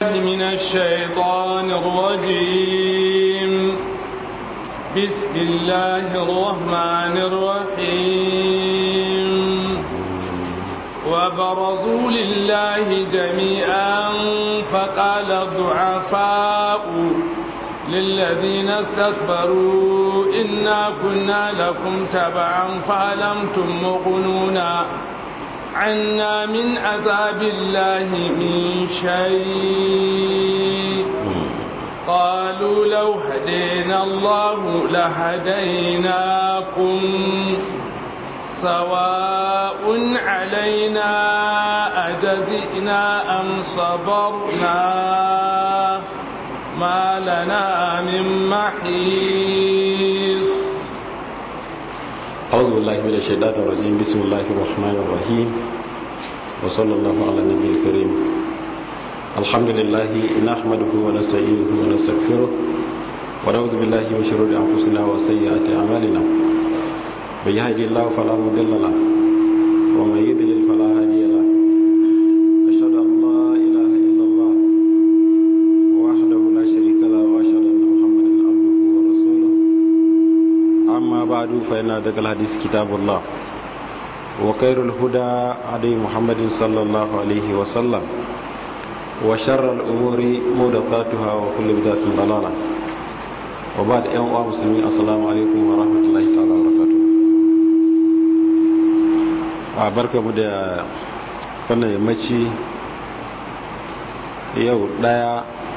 من الشيطان الرجيم بسم الله الرحمن الرحيم وبرزوا لله جميعا فقال الضعفاء للذين استكبروا إنا كنا لكم تبعا فألمتم مغنونا عنا من عذاب الله من شيء قالوا لو هدينا الله لهديناكم سواء علينا أجزئنا أم صبرنا ما لنا من محيص أعوذ بالله من الشيطان الرجيم بسم الله الرحمن الرحيم وصلى الله على النبي الكريم الحمد لله نحمده ونستعينه ونستغفره ونعوذ بالله من شرور أنفسنا وسيئات أعمالنا من يهدي الله فلا مضل له ومن يضلل فلا هادي له أشهد أن لا إله إلا الله وحده لا شريك له وأشهد أن محمدا عبده ورسوله أما بعد فإن أصدق الحديث كتاب الله وخير الهدى هدي محمد صلى الله عليه وسلم وشر الأمور محدثاتها وكل بدعة ضلالة وبعد أيها المسلمين السلام عليكم ورحمة الله تعالى وبركاته a barka mu da wannan yammaci yau daya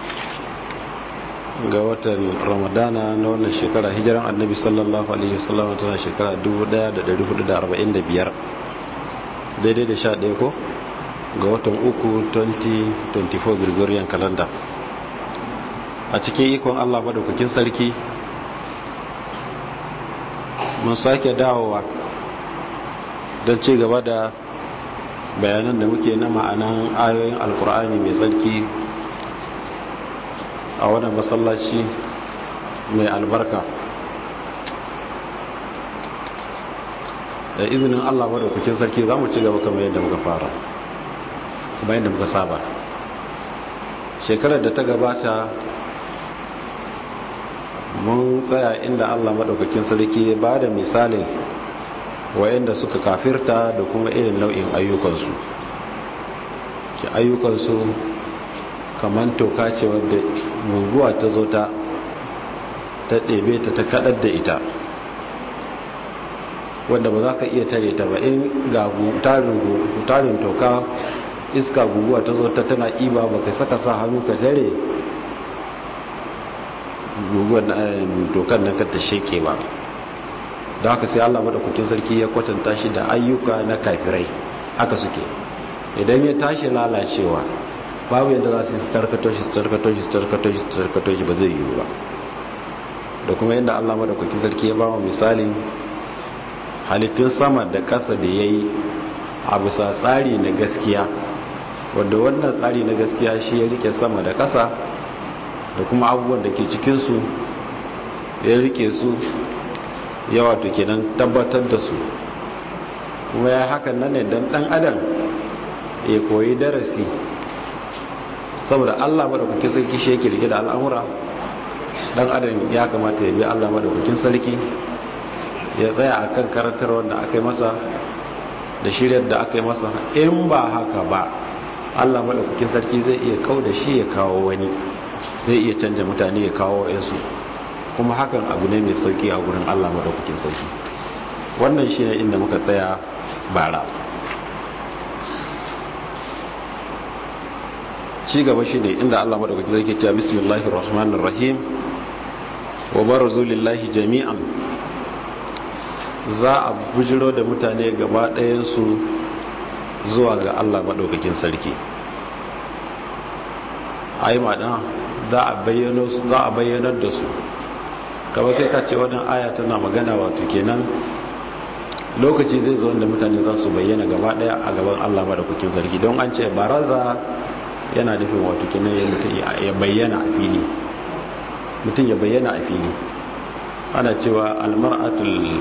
ga watan ramadana na wannan shekara hijiran annabi sallallahu alaihi wasallam tana shekara 1445 daidai da sha ɗaya ko ga watan uku 2024 gregorian calendar a cikin ikon allah madaukakin sarki mun sake dawowa don ci gaba da bayanan da muke na ma'anan ayoyin alkur'ani mai tsarki a wannan masallaci mai albarka da izinin allah madaukakin sarki za mu ci gaba kamar yadda muka fara kuma yadda muka saba shekarar da ta gabata mun tsaya inda allah maɗaukakin sarki ya ba da misalin wayanda suka kafirta da kuma irin nau'in ayyukansu ki ayyukansu kamar toka ce wadda guguwa ta zo ta ta ɗebe ta ta kaɗar da ita wadda ba za ka iya tare ta ba in ga tarin toka iska guguwa ta zo ta tana iba ba ka saka sa hannu ka tare guguwar dokar nan ka ta sheke ba da haka sai Allah madaukakin sarki ya kwatanta shi da ayyuka na kafirai haka suke idan ya tashi lalacewa babu yadda za su yi tarkato shi tarkato shi tarkato shi tarkato shi ba zai yiwu ba da kuma yadda Allah madaukakin sarki ya ba mu misalin halittun sama da ƙasa da ya yi a bisa tsari na gaskiya wadda wannan tsari na gaskiya shi ya rike sama da ƙasa da kuma abubuwan da ke cikinsu ya rike su yawa to kenan tabbatar da su kuma ya hakan nan ne don dan adam ya koyi darasi saboda allah madaukakin sarki shi yake rike da al'amura dan adam ya kamata ya bi allah madaukakin sarki ya tsaya a kan karantar wanda aka yi masa da shiryar da aka yi masa in ba haka ba allah madaukakin sarki zai iya kau da shi ya kawo wani zai iya canja mutane ya kawo yansu kuma hakan abu ne mai sauki a gurin Allah madaukakin sarki wannan shine inda muka tsaya bara ci gaba shine inda Allah madaukakin sarki ya bismillahir rahmanir rahim wa barazu lillahi jami'an za a bujiro da mutane gaba ɗayan su zuwa ga Allah madaukakin sarki ai ma za a bayyana su za a bayyanar da su kamar kai ka ce wannan aya tana magana wato kenan lokaci zai zo wanda mutane za su bayyana gaba daya a gaban Allah madaukakin sarki don an ce baraza yana nufin wato kenan ya mutum ya bayyana a fili mutum ya bayyana a fili ana cewa almar'atul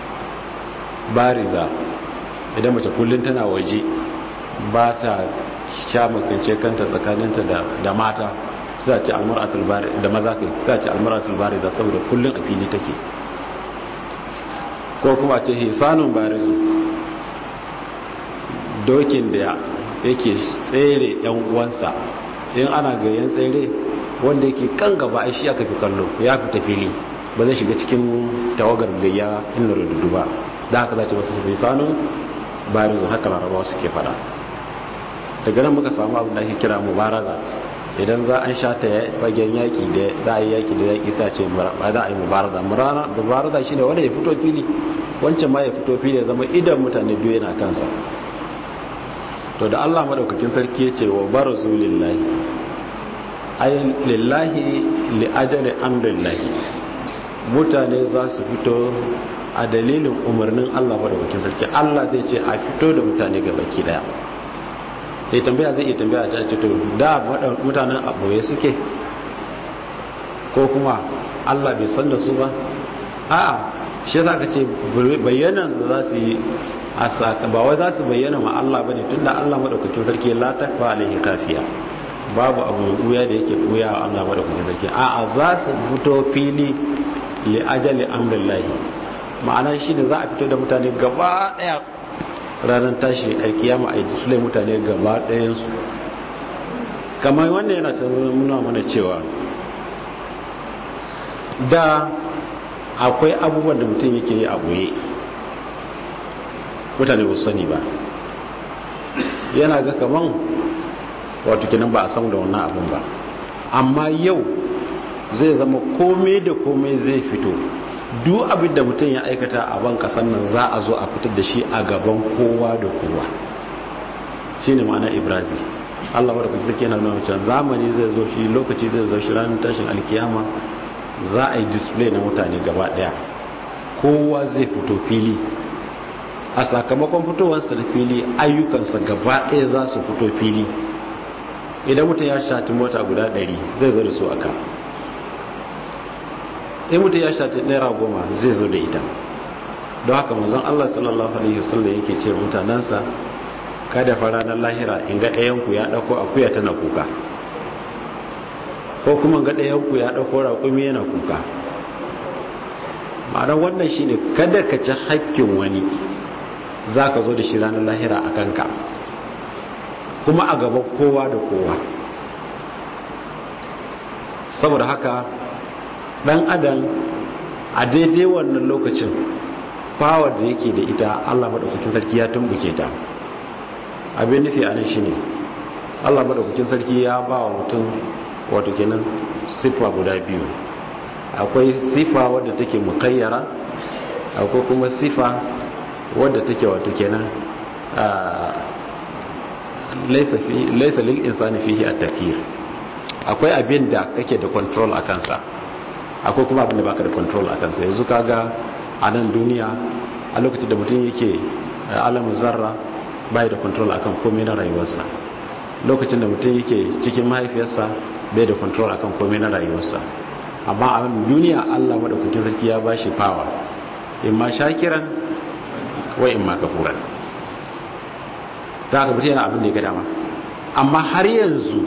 bariza idan mace kullum tana waje ba ta sha makance kanta tsakaninta da mata sai a ce almar'atul bari da maza kai sai a ce almar'atul bari da saboda kullun a fili take ko kuma ce hisanun barizu dokin da yake tsere yan uwansa in ana gayen tsere wanda yake kan gaba ai shi aka fi kallo ya fita fili ba zai shiga cikin tawagar gayya inda rududu ba da haka za ce masu hisanun barizu haka larabawa suke fada daga nan muka samu abin da ake kira mubaraza idan za an sha ta fagen yaki da za a yi yaki da yaki sa ce ba za a yi mubaraza mubaraza shi ne wanda ya fito fili wancan ma ya fito fili ya zama idan mutane biyu yana kansa to da allah madaukakin sarki ya ce wa barazu lillahi ayin lillahi li ajali amrillahi mutane za su fito a dalilin umarnin allah madaukakin sarki allah zai ce a fito da mutane ga baki daya ya tambaya zai iya tambaya ta ce to da mutanen aboye suke ko kuma Allah bai san da su ba a'a shi yasa ka ce bayyanan da za su yi a saka ba wai za su bayyana ma Allah bane tunda Allah madaukakin sarki la takfa alaihi kafiya babu abu buya da yake buya wa Allah madaukakin sarki a'a za su fito fili li ajali amrillahi ma'ana shi ne za a fito da mutane gaba daya ranar tashi alkiyama a display mutane gaba ɗayansu kamar wannan yana ta nuna mana cewa da akwai abubuwan da mutum yake yi a ɓoye mutane ba sani ba yana ga kaman wato kinan ba a samu da wannan abin ba amma yau zai zama komai da komai zai fito duk abin da mutum ya aikata a ban kasan nan za a zo a fitar da shi a gaban kowa da kowa shi ne ma'ana ibrazi allah wadda kuka take na nuna can zamani zai zo shi lokaci zai zo shi ranar tashin alkiyama za a yi display na mutane gaba daya kowa zai fito fili a sakamakon fitowarsa da fili ayyukansa gaba daya za su fito fili idan mutum ya shati mota guda 100 zai zo da su aka in mutum ya shati naira goma zai zo da ita don haka manzon Allah sallallahu alaihi wasallam yake ce mutanensa kada fa ranar lahira in ga ɗayanku ya ɗauko akuya tana kuka ko kuma ga ɗayanku ya ɗauko raƙumi yana kuka ma'anar wannan shi ne kada ka ci haƙƙin wani za ka zo da shi ranar lahira a kanka kuma a gaban kowa da kowa saboda haka dan adam a daidai wannan lokacin power da yake da ita Allah madaukakin sarki ya tumbuke ta abin nufi a nan shine Allah madaukakin sarki ya ba wa mutum wato kenan sifa guda biyu akwai sifa wadda take mukayyara akwai kuma sifa wadda take wato kenan laisa lil insani fihi at-takfir akwai abin da kake da control a kansa akwai kuma abin da baka da control a kansa yanzu kaga a nan duniya a lokacin da mutum yake alamu zarra bai da control akan komai na rayuwarsa lokacin da mutum yake cikin mahaifiyarsa bai da control akan komai na rayuwarsa amma a duniya Allah madaukakin sarki ya bashi power imma shakiran wa imma kafuran ta haka mutum yana abin da ya ga dama amma har yanzu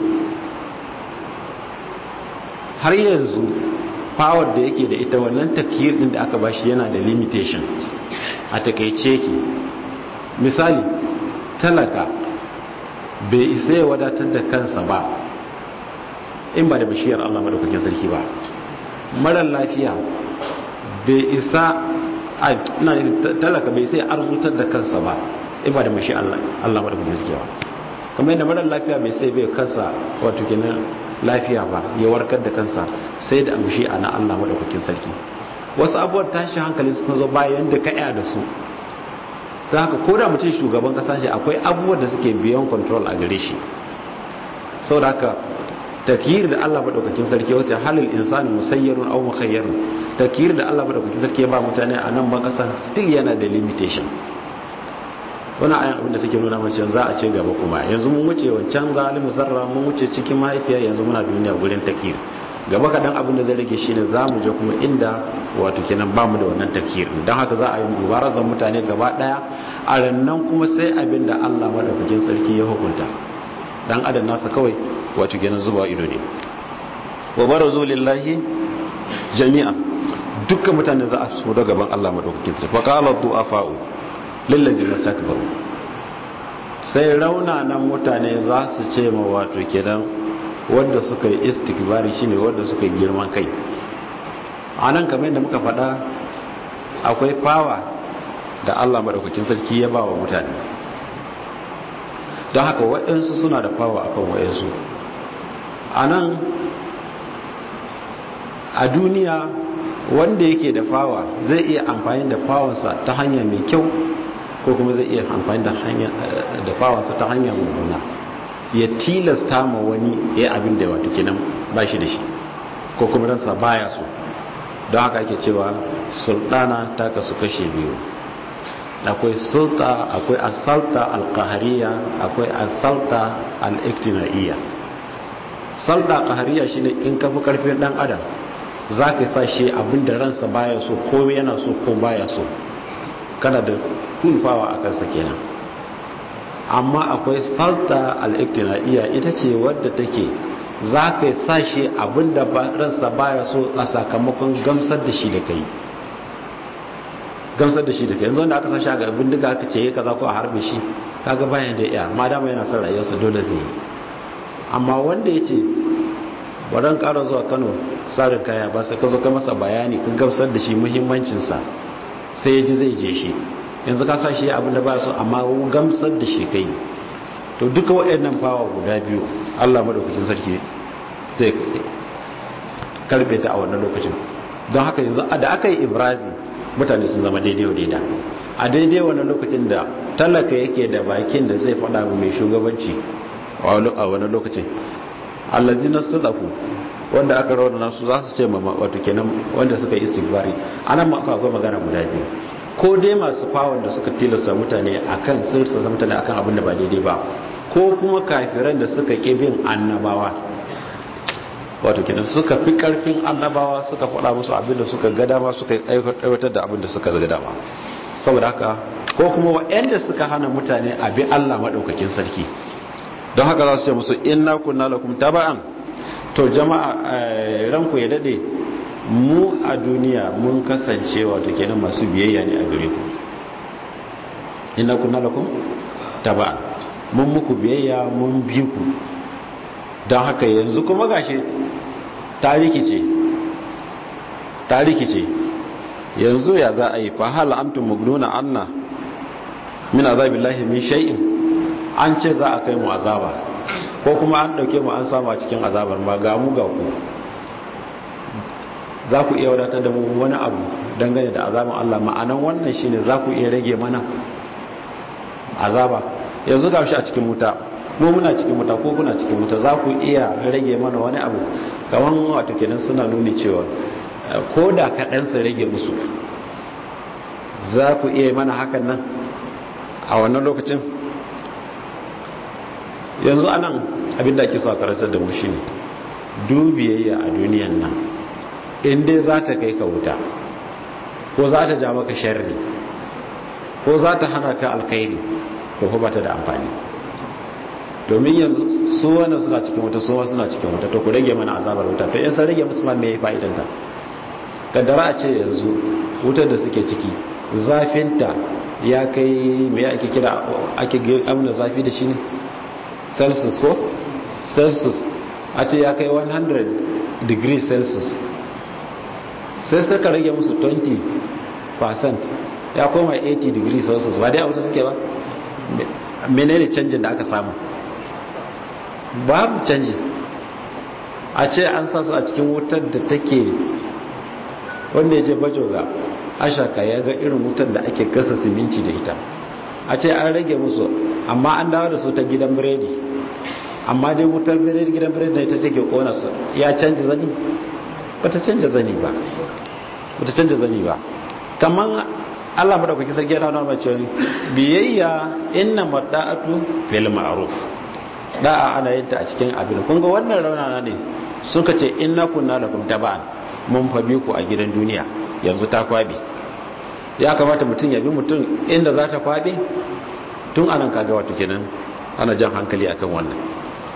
har yanzu power da yake da ita wannan takiyar din da aka bashi yana da limitation a takaice ki misali talaka bai isa ya wadatar da kansa ba in ba da bishiyar Allah madaukakin sarki ba marar lafiya bai isa a talaka bai sai arzutar da kansa ba in ba da mashi Allah madaukakin sarki ba kamar yadda marar lafiya bai sai bai kansa wato kenan lafiya ba ya warkar da kansa sai da amshi a na Allah madaukakin sarki wasu abubuwan tashi hankali suka zo bayan da ka da su ta haka ko da mutum shugaban kasa shi akwai abubuwan da suke biyan control a gare shi sau da haka takiyir da Allah madaukakin sarki wata halil insani musayyarun aw mukhayyarun takiyir da Allah madaukakin sarki ba mutane a nan ban kasa still yana da limitation wani ayan abin da take nuna mace za a ce gaba kuma yanzu mun wuce wancan zalimu zarra mun wuce cikin mahaifiya yanzu muna duniya gurin takiyir gaba kaɗan abin da zai rage shine za mu je kuma inda wato kenan bamu da wannan takiyir don haka za a yi mubarazan mutane gaba ɗaya a rannan kuma sai abin da Allah madaukakin sarki ya hukunta dan adam nasa kawai wato kenan zuba ido ne wa barazu lillahi jami'a dukkan mutane za a so da gaban Allah madaukakin sarki fa qala du'afa'u lil ladina istakbaru sai raunanan mutane za su ce ma wato kenan wanda suka yi istikbari shine wanda suka yi girman kai anan kamar yadda muka faɗa akwai fawa da Allah madaukakin sarki ya ba wa mutane don haka waɗansu suna da fawa akan waɗansu a nan a duniya wanda yake da fawa zai iya amfani da fawansa ta hanya mai kyau ko kuma zai iya amfani da fawansa ta hanya mummuna ya tilasta ma wani ya abin da wato kenan ba shi da shi ko kuma ransa baya so don haka ake cewa sultana ta kasu kashe biyu akwai sulta akwai asalta alkahariya akwai asalta al'iktinaiya salta kahariya shine in ka fi karfin dan adam za ka sa shi abinda ransa baya so ko yana so ko baya so kana da kulfawa a kansa kenan amma akwai salta al'iktinaiya ita ce wadda take za ka sa shi abinda ransa baya so a sakamakon gamsar da shi da kai gamsar da shi da kai yanzu wanda aka sa shi a ga bindiga aka ce kaza ko a harbe shi kaga bayan da iya ma dama yana son rayuwarsa dole zai yi amma wanda ya ce wadan ƙara zuwa kano tsarin kaya ba sai ka zo ka masa bayani ka gamsar da shi muhimmancinsa sai ya ji zai je shi yanzu ka sa shi abin da ba so amma gamsar da shi kai to duka waɗannan fawa guda biyu allah madaukakin sarki zai karbe ta a wannan lokacin don haka yanzu da aka yi ibrazi mutane sun zama daidai wa daida a daidai wannan lokacin da talaka yake da bakin da zai faɗa mai shugabanci a wani lokacin allazi na sadafu wanda aka rawar nasu za su ce ma wato kenan wanda suka yi istigbari anan ma akwai magana guda biyu ko dai masu fawon da suka tilasta mutane akan sirsa mutane akan abin da ba daidai ba ko kuma kafiran da suka ƙi bin annabawa wato kenan suka fi karfin annabawa suka faɗa musu abin da suka ga dama suka aiwatar da abin da suka ga dama saboda haka ko kuma waɗanda suka hana mutane a bi Allah maɗaukakin sarki don haka za su ce musu inna kunna lakum taba'an to jama'a ranku ya dade mu a duniya mun kasance wato kenan masu biyayya ne a gare ku inna kunna lakum taba'an mun muku biyayya mun bi ku don haka yanzu kuma gashi ta rikice ta rikice yanzu ya za a yi fa hal antum mugnuna anna min azabillahi min shay'in an ce za a kai mu azaba ko kuma an dauke mu an sama cikin azabar ma ga mu ga ku za ku iya wadatar da mu wani abu dangane da azaban Allah ma'anan wannan shine za ku iya rage mana azaba yanzu ga shi a cikin wuta mu muna cikin wuta ko kuna cikin wuta za ku iya rage mana wani abu kamar wato kenan suna nuni cewa ko da kaɗan su rage musu za ku iya mana hakan nan a wannan lokacin yanzu anan abinda ake so a karatar da mu shine dubiyayya a duniyan nan in dai za ta kai ka wuta ko za ta ja maka sharri ko za ta hana ka alkhairi ko kuma ta da amfani domin yanzu su wannan suna cikin wuta su suna cikin wuta to ku rage mana azabar wuta to in sun rage musu ma me fa'idan ta kaddara a ce yanzu wutar da suke ciki zafinta ya kai me ake kira ake amna zafi da shi ne celsius ko celsius a ce ya kai 100 degrees celsius sai suka rage musu 20% ya koma 80 degrees celsius ba dai a wuta suke ba menene canjin da aka samu babu canji a ce an sa su a cikin wutar da take wanda ya je bajoga ashaka ya ga irin wutar da ake gasa siminci da ita a ce an rage musu amma an dawo da su ta gidan biredi amma dai wutar biredi gidan biredi da ita take kona su ya canji zani bata canja zani ba bata canja zani ba kaman Allah madaukaki sarki yana nuna mace biyayya inna madda'atu fil ma'ruf da'a ana yin ta a cikin abin kun ga wannan raunana ne suka ce inna kunna lakum taba'an mun fa bi ku a gidan duniya yanzu ta kwabe ya kamata mutum ya bi mutum inda za ta kwabe tun anan kaga wato kenan ana jan hankali akan wannan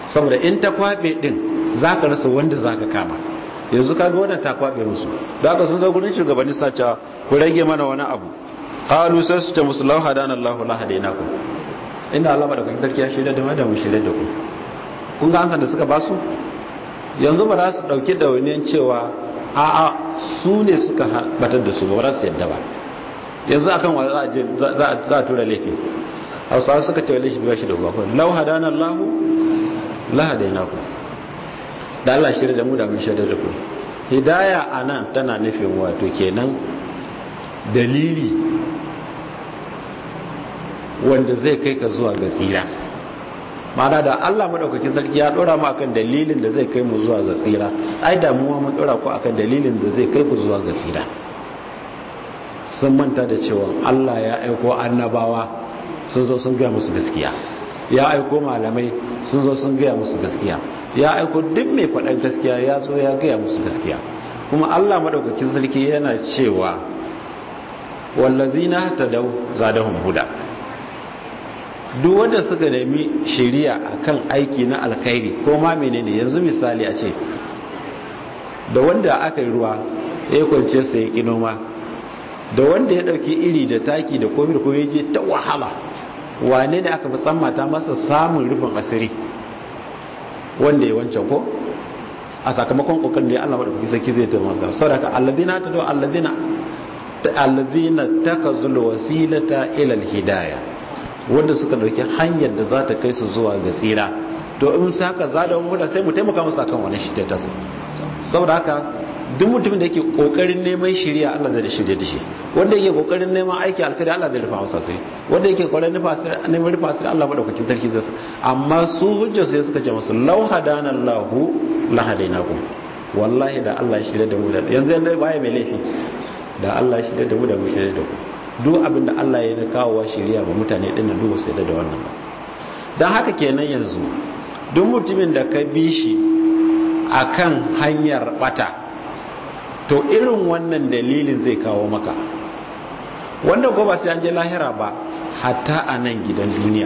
saboda in ta kwabe din za ka rasa wanda za ka kama yanzu ka ga wannan ta kwabe musu da aka sun zo gurin shugabanni sace ku rage mana wani abu qalu sai su ce musu law hadana Allahu la hadainakum inda Allah madaukakin sarki ya shirya da mu da mu shirya da ku kun ga ansan da suka basu yanzu ba za su dauki dawainiyan cewa a a su ne suka batar da su ba za su yadda ba yanzu akan wa za a je za a tura laifi hausawa suka ce laifi ba shi da uba law hadana Allahu la hadainakum da Allah shirya da mu da mun shirya da ku hidaya anan tana nufin wato kenan dalili wanda zai kai ka zuwa ga tsira ma'ana da Allah madaukakin sarki ya dora mu akan dalilin da zai kai mu zuwa ga tsira ai da mu mun dora ku akan dalilin da zai kai ku zuwa ga tsira sun manta da cewa Allah ya aiko annabawa sun zo sun gaya musu gaskiya ya aiko malamai sun zo sun gaya musu gaskiya ya aiko duk mai faɗan gaskiya ya zo ya gaya musu gaskiya kuma Allah madaukakin sarki yana cewa wallazina tadaw zadahum huda duk wanda suka nemi shari'a akan aiki na alkhairi ko ma menene yanzu misali a ce da wanda aka yi ruwa ya kwance sai ya noma da wanda ya dauki iri da taki da komai da komai je ta wahala wane ne aka fi tsammata masa samun rufin asiri wanda ya wancan ko a sakamakon kokarin da Allah madaukakin sarki zai taimaka saboda alladina ta do alladina alladina takazul wasilata ila alhidayah wanda suka dauki hanyar da za ta kai su zuwa ga tsira to in su haka za da wani sai mu taimaka musu akan wani shi ta saboda haka duk mutumin da yake kokarin neman shiriya Allah zai shirye da shi wanda yake kokarin neman aiki alkhairi Allah zai rufa masa sai wanda yake kokarin nufa sai neman rufa sai Allah madaukakin sarki zai amma su hujjar su suka ce musu law hadana Allahu la hadainakum wallahi da Allah shirye da mu da yanzu yanda baya mai laifi da Allah shirye da mu da mu shirye da ku duk abin da Allah ya kawo wa shiriya ba mutane din nan duk sai da wannan ba dan haka kenan yanzu duk mutumin da ka bi shi akan hanyar bata to irin wannan dalilin zai kawo maka wanda ko ba sai an je lahira ba hatta a nan gidan duniya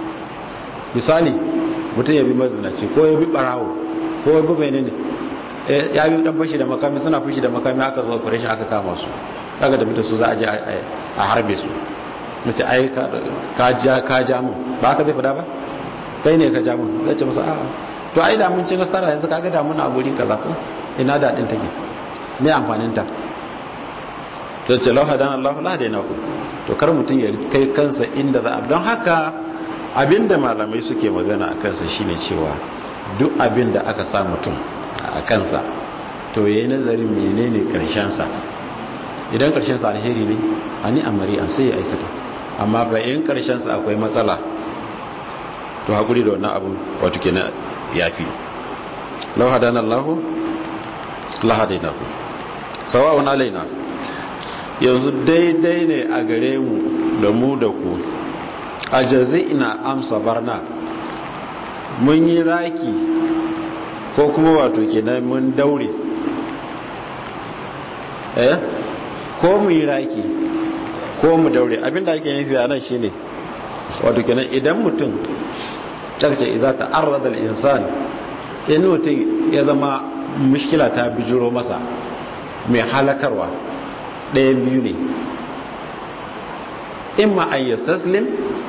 misali mutum ya bi mazinaci ko ya bi barawo ko ya bi menene ya bi dan fashi da makami suna fashi da makami aka zo operation aka kama su kaga da mutum su za a je a harbe su mace ai ka ja ka ja mun ba ka zai fada ba kai ne ka ja mun zai ce masa a'a to ai da mun ci nasara yanzu kaga da muna a guri kaza ko ina da din take me amfanin ta to ce lau hadana Allah la hadaina ku to kar mutum ya kai kansa inda za a don haka abinda malamai suke magana a kansa shine cewa duk abinda aka sa mutum a kansa to yayi nazarin menene karshen sa idan karshen sa alheri ne ani amari an sai ya aikata amma ba in karshen sa akwai matsala to hakuri da wannan abun wato kenan yafi lau hadana Allah la hadaina ku sawa'un alaina yanzu daidai ne a gare mu da mu da ku a jazi'ina amsa barna mun yi raki ko kuma wato kenan mun daure eh ko mu yi raki ko mu daure abinda ake yin fiye nan shine wato kenan idan mutum carce iza ta arradal insan in mutum ya zama mushkila ta bijiro masa mai halakarwa ɗaya biyu ne in ma an yi saslim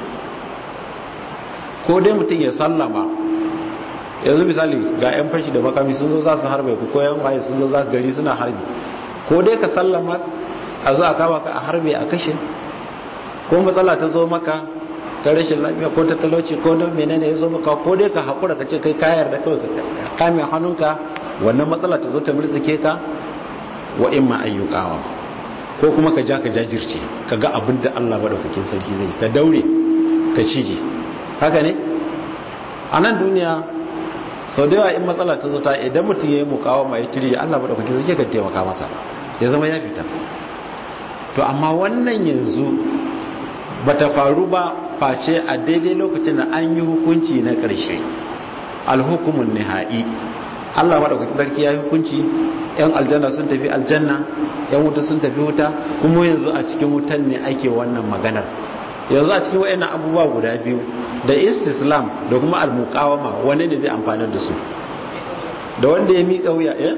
ko dai mutum ya sallama yanzu misali ga 'yan fashi da makami sun zo za su harbe ku ko 'yan waye sun zo za su gari suna harbi ko dai ka sallama a zo a kama ka a harbe a kashe ko matsala ta zo maka ta rashin lafiya ko ta talauci ko don menene ya zo maka ko dai ka haƙura ka ce kai kayar da kawai ka kame hannunka wannan matsala ta zo ta murtsike ka wa in ma ayyukawa ko kuma ka ja ka jajirce ka ga abin da Allah madaukakin sarki zai ka daure ka cije haka ne a nan duniya sau da yawa in matsala ta zo ta idan mutum ya yi mukawa mai tirje Allah madaukakin sarki ka taimaka masa ya zama ya fita to amma wannan yanzu bata faru ba face a daidai lokacin da an yi hukunci na ƙarshe alhukumun nihai Allah madaukakin sarki ya yi hukunci yan aljanna sun tafi aljanna yan wuta sun tafi wuta kuma yanzu a cikin wutan ne ake wannan maganar yanzu a cikin wayannan abubuwa guda biyu da istislam da kuma almuqawama wani ne zai amfana da su da wanda ya miƙa wuya eh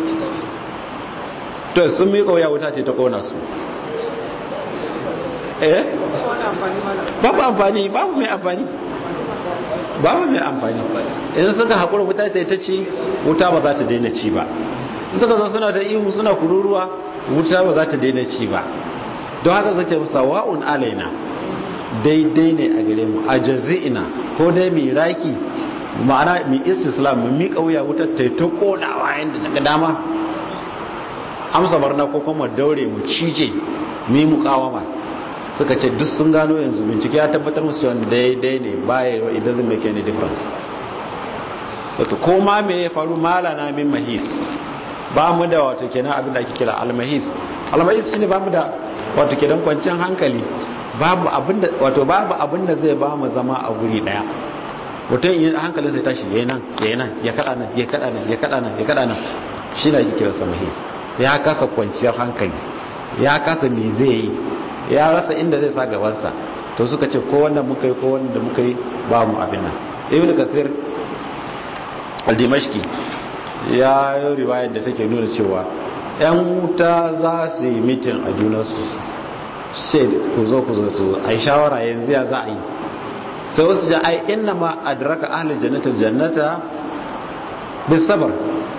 to sun miƙa wuya wuta ce ta kona su eh babu amfani babu mai amfani babu mai amfani in suka haƙura wuta ta ta ci wuta ba za ta daina ci ba in suka zo suna da ihu suna kururuwa wuta ba za ta daina ci ba don haka zake sawa'un alaina daidai ne a gare mu a jazi'ina ko dai mai raki ma'ana mai istislam mu miƙa wuya wutar ta ta kodawa yadda ta ga dama amsa barna ko kuma daure mu cije mu yi mukawama suka ce duk sun gano yanzu bincike ya tabbatar musu cewa daidai ne baya wa idan zai make any difference suka koma me ya faru malana min mahis ba mu da wato kenan abin da ake kira almahis almahis shine ba mu da wato kenan kwanciyar hankali babu abin da wato babu abin da zai ba mu zama a guri daya mutum yin hankalin sai tashi yayin nan yayin nan ya kada nan ya kada nan ya kada nan ya kada nan shine ake kira sa mahis ya kasa kwanciyar hankali ya kasa me zai yi ya rasa inda zai sa gabansa to suka ce ko wanda muka yi ko wanda muka yi ba mu abin nan ibn kathir al-dimashqi ya yi riwayar da take nuna cewa yan wuta za su yi mitin a junansu sai ku zo ku zo to ai shawara yanzu ya za a yi sai wasu ja ai inna ma adraka ahlul jannati jannata bis sabr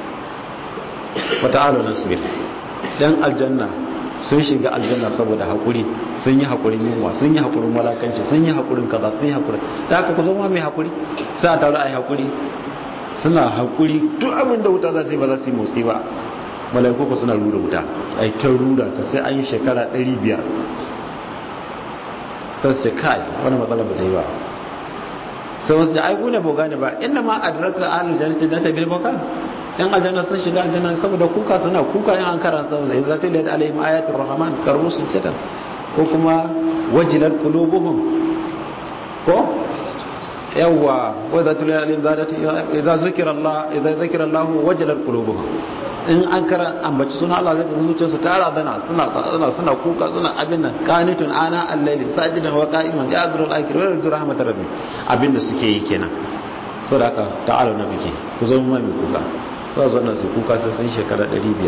wa ta'alu nasbir dan aljanna sun shiga aljanna saboda hakuri sun yi hakurin yunwa sun yi hakurin walakanci sun yi hakurin kaza sun yi hakurin da haka ku zama mai hakuri sai a taru ai hakuri suna hakuri duk abin da wuta za ta yi ba za su yi motsi ba malaiku ku suna rura wuta ai ta rura ta sai an yi shekara 500 sai su ce kai wani matsala ba ta yi ba sai wasu ai ku ne ba gane ba inna ma adraka ahlul jannati da ta bil bakan yan aljanna sun shiga aljanna saboda kuka suna kuka yan an karanta da idza tuliyat alaihim ayatul rahman karu sujada ko kuma wajilat qulubuhum ko yawa wa idza tuliyat alaihim zadati idza zikra allah idza zikra allah wajilat qulubuhum in an kara ambaci suna Allah zai ga zuciyarsu ta razana suna suna suna kuka suna abin nan qanitun ana al-layli sajidan wa qa'iman ya'dhuru al-akhir wa yarju rahmatar rabbi abinda suke yi kenan saboda haka ta'alu na biki ku zo mu mai kuka za su wannan su kuka sai sun shekara 500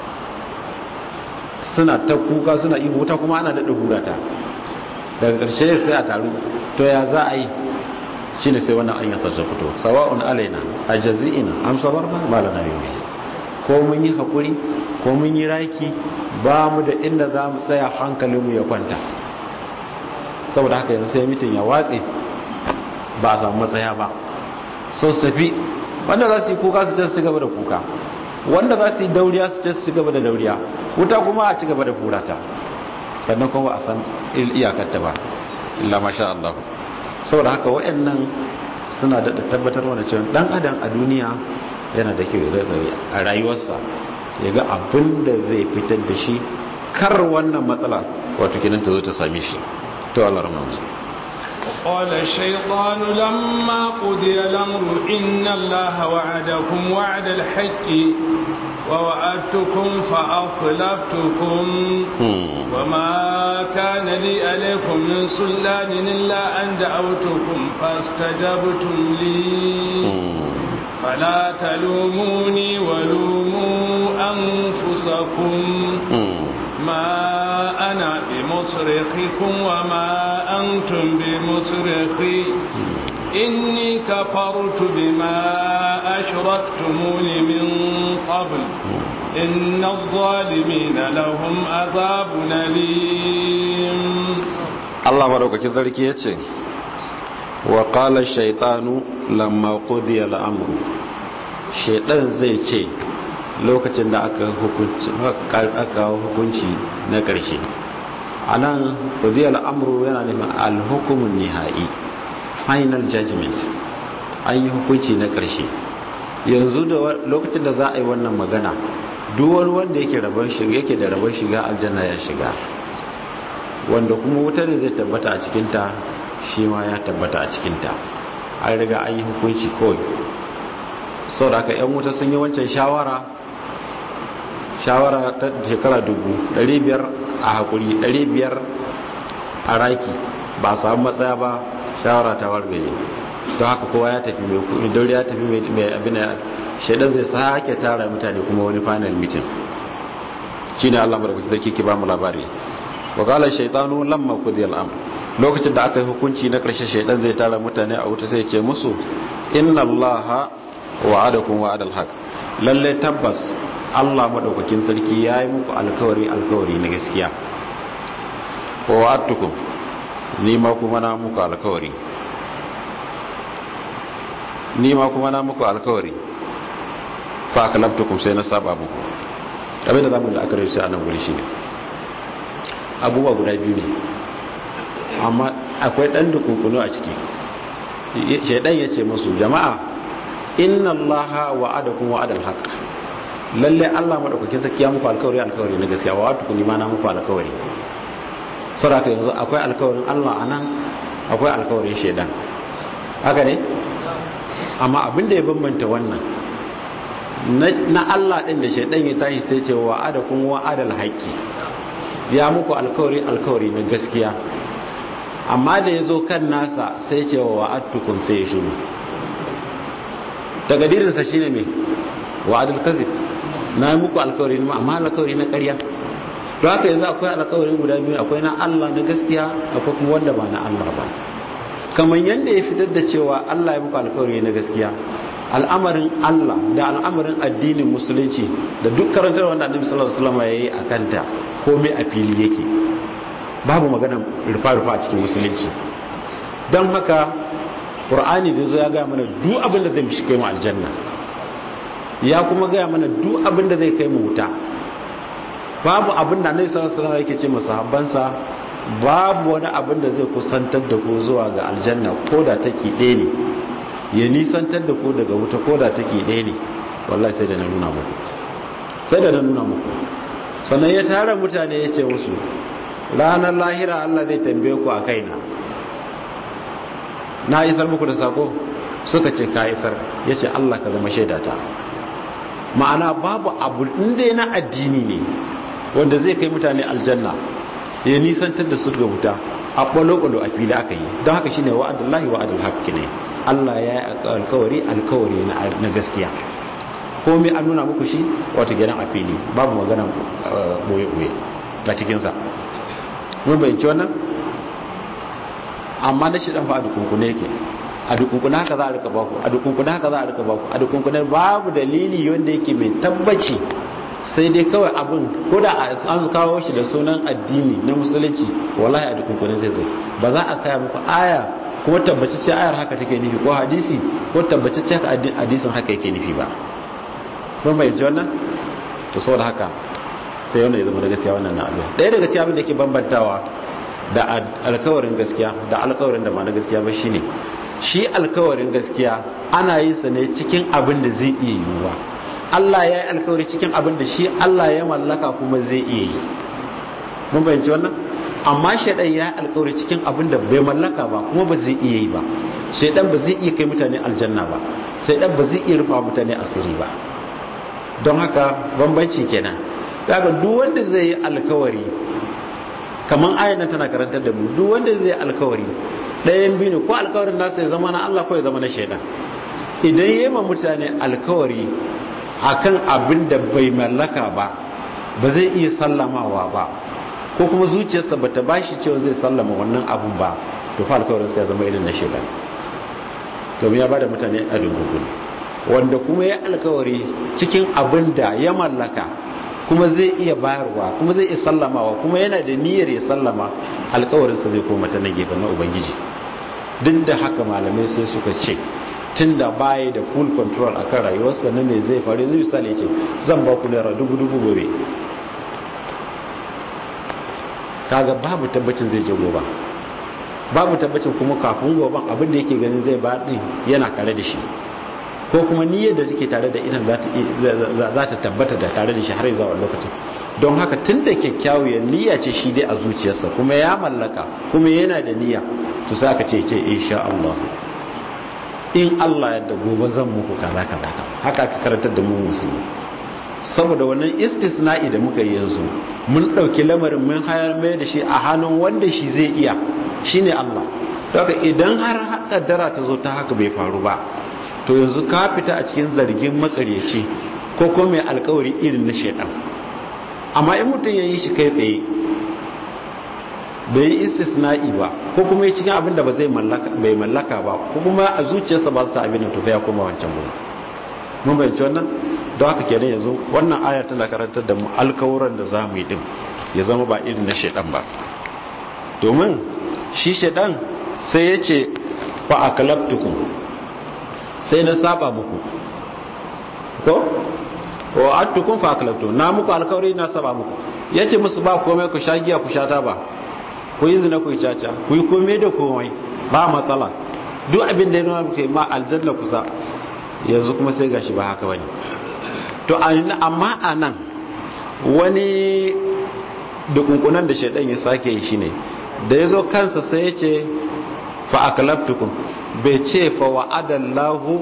suna ta kuka suna yi wuta kuma ana daɗa hurata daga ƙarshe sai a taru to ya za a yi shi ne sai wannan an yasa ta fito sawa'un alaina a jazi'ina amsa bar ba ba lana yi ko mun yi haƙuri ko mun yi raki ba mu da inda za mu tsaya hankalinmu ya kwanta saboda haka yanzu sai mitin ya watse ba a samu matsaya ba so su tafi wanda za su yi kuka su ce su gaba da kuka wanda za su yi dauriya su ce su gaba da dauriya wuta kuma a ci gaba da furata sannan kuma a san iyakarta ba illa masha Allah saboda haka wayannan suna da tabbatar mana cewa dan adam a duniya yana da kyau ya a rayuwarsa ya ga abin da zai fitar da shi kar wannan matsala wato kinan ta zo ta same shi to Allah rahmatu قال الشيطان لما قضي الأمر إن الله وعدكم وعد الحق ووعدتكم فأخلفتكم وما كان لي عليكم من سلطان إلا أن دعوتكم فاستجبتم لي فلا تلوموني ولوموا أنفسكم ما أنا بمصرخكم وما أنتم بمصرخي إني كفرت بما أشركتمون من قبل إن الظالمين لهم عذاب أليم الله بارك كذلك يتي وقال الشيطان لما قضي الأمر شيطان زي ce lokacin da aka hukunci na ƙarshe a nan ƙudiyar al'amuru yana neman alhukumin nihai final judgment an yi hukunci na ƙarshe yanzu da lokacin da za a yi wannan magana duwar wanda yake yake da rabar shiga aljanna ya shiga wanda kuma wuta da zai tabbata a cikinta shi ma ya tabbata a cikinta an riga an yi hukunci kawai sau da aka 'yan wuta sun yi wancan shawara shawara ta shekara dubu biyar a haƙuri biyar a raki ba samu matsaya ba shawara ta wargaje to haka kowa ya tafi mai kuɗi dauri ya tafi mai abin da shaidan zai sake tara mutane kuma wani final meeting shine Allah madaukaki zai kike ba mu labari wa qala shaytanu lamma qudiya al-amr lokacin da aka yi hukunci na karshe shaidan zai tara mutane a wuta sai ya ce musu inna allaha wa'adakum wa'adal haqq lalle tabbas Allah madaukakin sarki ya yi muku alkawari alkawari na gaskiya wa wa'adtukum ni ma kuma na muku alkawari ni ma kuma na muku alkawari fa akalabtukum sai na saba muku abin da zamu da aka rubuta a nan guri shine abubuwa guda biyu ne amma akwai dan dukunkunu a ciki shaidan ya ce musu jama'a inna allaha wa'adakum wa'adal haqq lalle Allah madaukakin sarki ya muku alkawari alkawari na gaskiya wa wa'adtukum ni ma na muku alkawari saboda yanzu akwai alkawarin Allah anan akwai alkawarin shaidan haka ne amma abin da ya bambanta wannan na Allah din da shaidan ya tashi sai ce wa'adakum wa'adal haqqi ya muku alkawari alkawari na gaskiya amma da ya zo kan nasa sai ce wa wa'adtukum sai ya shiru tagadirinsa shi ne mai wa'adul kazib na yi muku alkawari ne amma alkawari na ƙarya to haka yanzu akwai alkawari guda biyu akwai na Allah na gaskiya akwai kuma wanda ba na Allah ba kamar yadda ya fitar da cewa Allah ya muku alkawari na gaskiya al'amarin Allah da al'amarin addinin musulunci da duk karantar wanda annabi sallallahu alaihi wasallam yayi a kanta komai a fili yake babu magana rufa-rufa a cikin musulunci don haka ƙur'ani da zo ya gaya mana duk abin da zai mishi kai mu aljanna ya kuma gaya mana duk abin da zai kai mu wuta babu abin da annabi sallallahu alaihi wasallam yake ce masahabbansa babu wani abin da zai kusantar da ku zuwa ga aljanna ko da take ɗaya ne ya nisantar da ku daga wuta ko da take ɗaya ne wallahi sai da na nuna muku sai da na nuna muku sannan ya tara mutane ya ce musu ranar lahira Allah zai tambaye ku a kaina na isar muku da sako suka ce ka isar ya ce Allah ka zama shaidata ma'ana babu abu inda na addini ne wanda zai kai mutane aljanna ya nisantar da su ga wuta a ɓalo-ɓalo a fili aka yi don haka shine wa'adullahi wa'adul haƙƙi ne Allah ya yi alkawari alkawari na gaskiya komai an nuna muku shi wata gidan a fili babu magana ɓoye-ɓoye a cikinsa mun bayanci wannan amma na shi dan fa a dukunkune yake a dukunkune haka za a rika baku a dukunkune haka za a rika baku a dukunkune babu dalili wanda yake mai tabbaci sai dai kawai abin ko da an kawo shi da sunan addini na musulunci wallahi a dukunkune zai zo ba za a kaya muku aya kuma tabbacicce ayar haka take nufi ko hadisi ko tabbacicce hadisin haka yake nufi ba sun bayanci wannan to saboda haka sai wannan ya zama da gaskiya wannan na abin ɗaya daga cikin abin da ke bambantawa da alkawarin gaskiya da alkawarin da ba na gaskiya ba shine shi alkawarin gaskiya ana yin sa ne cikin abin da zai iya yiwuwa Allah ya yi alkawari cikin abin da shi Allah ya mallaka kuma zai iya yi mun bayanci wannan amma shaidan ya yi alkawari cikin abin da bai mallaka ba kuma ba zai iya yi ba shaidan ba zai iya kai mutane aljanna ba shaidan ba zai iya rufa mutane asiri ba don haka bambanci kenan daga duk wanda zai yi alkawari kamar ayyana tana karantar da mu duk wanda zai alkawari ɗayan biyu ne ko alkawarin nasa ya zama na Allah ko ya zama na shaidan idan yi ma mutane alkawari akan abin da bai mallaka ba ba zai iya sallamawa ba ko kuma zuciyarsa ba ta bashi cewa zai sallama wannan abun ba to fa alkawarin sai ya zama irin na shaidan domin ya bada mutane a dungugun wanda kuma ya alkawari cikin abin da ya mallaka kuma zai iya bayarwa kuma zai iya sallamawa kuma yana da niyyar ya sallama alkawarinsa zai koma ta na gefen na ubangiji duk da haka malamai sai suka ce tun da baya da full control a kan rayuwarsa na me zai faru zai misali ce zan ba ku naira dubu dubu gobe kaga babu tabbacin zai je gobe babu tabbacin kuma kafin goben abin da yake ganin zai ba din yana tare da shi ko kuma niyyar da take tare da idan za ta tabbata da tare da shi har zuwa lokacin don haka tun da kyakkyawar niyya ce shi dai a zuciyarsa kuma ya mallaka kuma yana da niyya to sai aka ce ce insha Allah in Allah yadda gobe zan muku kaza kaza haka aka karantar da mu musulmi saboda wannan istisna'i da muka yi yanzu mun ɗauki lamarin mun hayar mai da shi a hannun wanda shi zai iya shine Allah saka idan har kaddara ta zo ta haka bai faru ba to yanzu ka fita a cikin zargin makaryaci ko ko mai alkawari irin na shaidan amma in mutum ya yi shi kai tsaye bai yi istisna'i ba ko kuma yi cikin abin da ba zai bai mallaka ba ko kuma a zuciyarsa ba su ta abin da to ya koma wancan gudu mun bayanci wannan don haka kenan yanzu wannan ayar tana karantar da mu alkawuran da za mu yi din ya zama ba irin na shaidan ba domin shi shaidan sai ya ce fa akalabtukum sai na saba muku ko wa attukum fa akalabtu na muku alkawari na saba muku yace musu ba komai ku sha giya ku sha taba ku yi zina ku yi caca ku yi komai da komai ba matsala duk abin da ya nuna muku ma aljanna kusa yanzu kuma sai gashi ba haka bane to amma a nan wani dukunkunan da shaidan ya sake yi shine da ya zo kansa sai ya ce fa akalabtukum bai ce fa wa'adallahu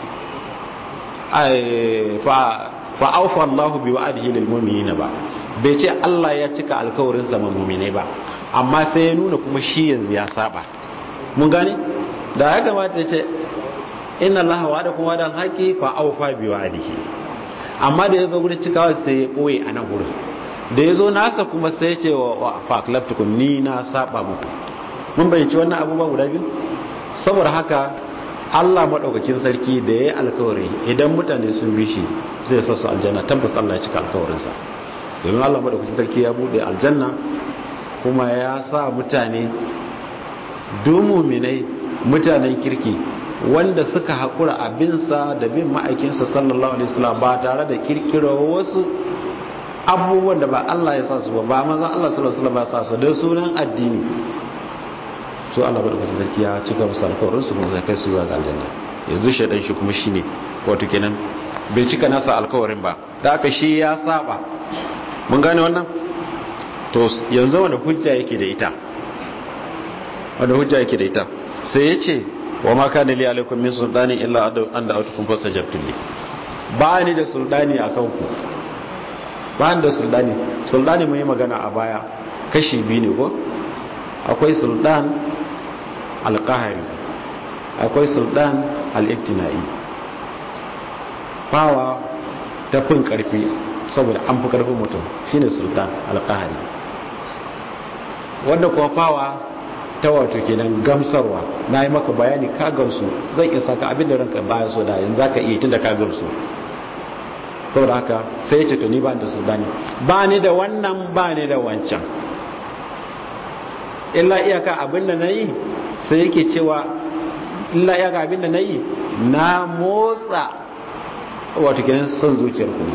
fa aufa Allah bi wa'adihi lil mu'minina ba bai ce Allah ya cika alkawarin sa mu'mine ba amma sai ya nuna kuma shi yanzu ya saba mun gane da ya kamata ya ce inna Allah wa'adakum wa'dan haqi fa aufa bi wa'adihi amma da yazo gurin cikawa sai ya boye a nan gurin da yazo nasa kuma sai ya ce wa fa aklabtukum ni na saba muku mun bayyana wannan abubuwa guda biyu saboda haka Allah madaukakin sarki da yayi alkawari idan mutane sun bi shi zai sa su aljanna tabbas Allah ya cika alkawarinsa domin Allah madaukakin sarki ya bude aljanna kuma ya sa mutane muminai mutanen kirki wanda suka haƙura abinsa da bin ma'aikinsa sallallahu alaihi wasallam ba tare da kirkiro wasu abubuwan da ba Allah ya sa su ba ba maza Allah sallallahu alaihi wasallam ba sa su da sunan addini so Allah ba da kuma sarki ya cika musu alƙawarin su kuma zai kai su zuwa ga aljanna yanzu shaidan shi kuma shine wato kenan bai cika nasa alƙawarin ba da aka shi ya saba mun gane wannan to yanzu wanda hujja yake da ita wanda hujja yake da ita sai ya ce wa ma kana li alaikum min sultani illa an da autukum fastajabtum li ba ni da sultani akan ku ba ni da sultani sultani mun yi magana a baya kashi biyu ne ko akwai sultan alqahari akwai sultan al-ibtinai fawa ta fin karfi saboda an fi karfin mutum shine sultan alqahari wanda kuma fawa ta wato kenan gamsarwa na yi maka bayani ka gamsu zai iya saka abin da ranka baya so da yanzu ka iya tun da ka gamsu saboda haka sai ya ce to ni ba da su bani ba ni da wannan ba ni da wancan illa iyaka abin da na yi sai yake cewa illa iyaka abin da na yi na motsa wato kenan son zuciyar ku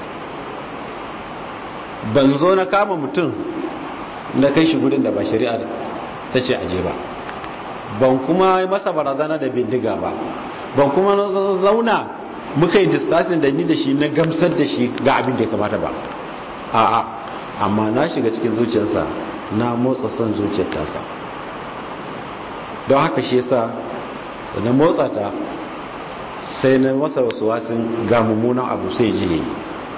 ban zo na kama mutum na kai shi gudun da ba shari'a ta ce aje ba ban kuma masa barazana da bindiga ba ban kuma zauna muka yi discussing da ni da shi na gamsar da shi ga abin da ya kamata ba a'a amma na shiga cikin zuciyarsa na motsa son zuciyar tasa don haka shi yasa da na motsa ta sai na masa wasu wasin ga mummunan abu sai ji ne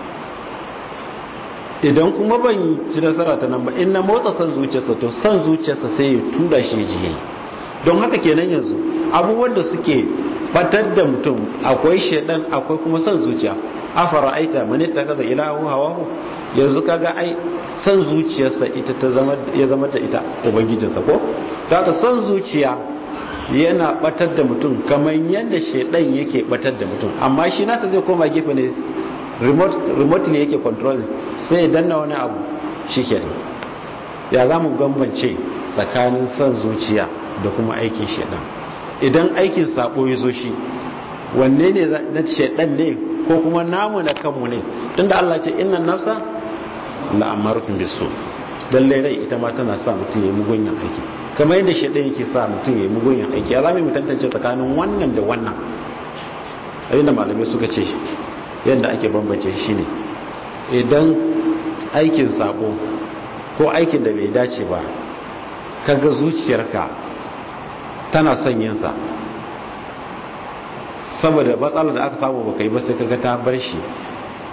idan kuma ban ci nasara ta nan ba in na motsa son zuciyarsa to son zuciyarsa sai ya tura shi jiye don haka kenan yanzu abubuwan da suke batar da mutum akwai shaidan akwai kuma son zuciya afara aita mani ta kaza ilahu hawahu yanzu kaga ai son zuciyarsa ita ta zama ya zama da ita ubangijinsa ko daga son zuciya yana batar da mutum kamar yadda shaidan yake batar da mutum amma shi nasa zai koma gefe ne remote ne yake controlling sai danna wani abu shi kenan ya za mu gambance tsakanin son zuciya da kuma aikin shaidan idan aikin sabo ya zo shi wanne ne na shaidan ne ko kuma namu na kanmu ne tunda Allah ce innan nafsa la amarukum bisu lalle rai ita ma tana sa mutum ya mugunyan aiki kamar yadda shaidan yake sa mutum ya mugunyan aiki ya zama mu tantance tsakanin wannan da wannan abinda malamai suka ce yadda ake bambance shi ne idan aikin sabo ko aikin da bai dace ba kaga zuciyarka tana son yinsa saboda matsalar da aka samu baka yi ba sai kaga ta bar shi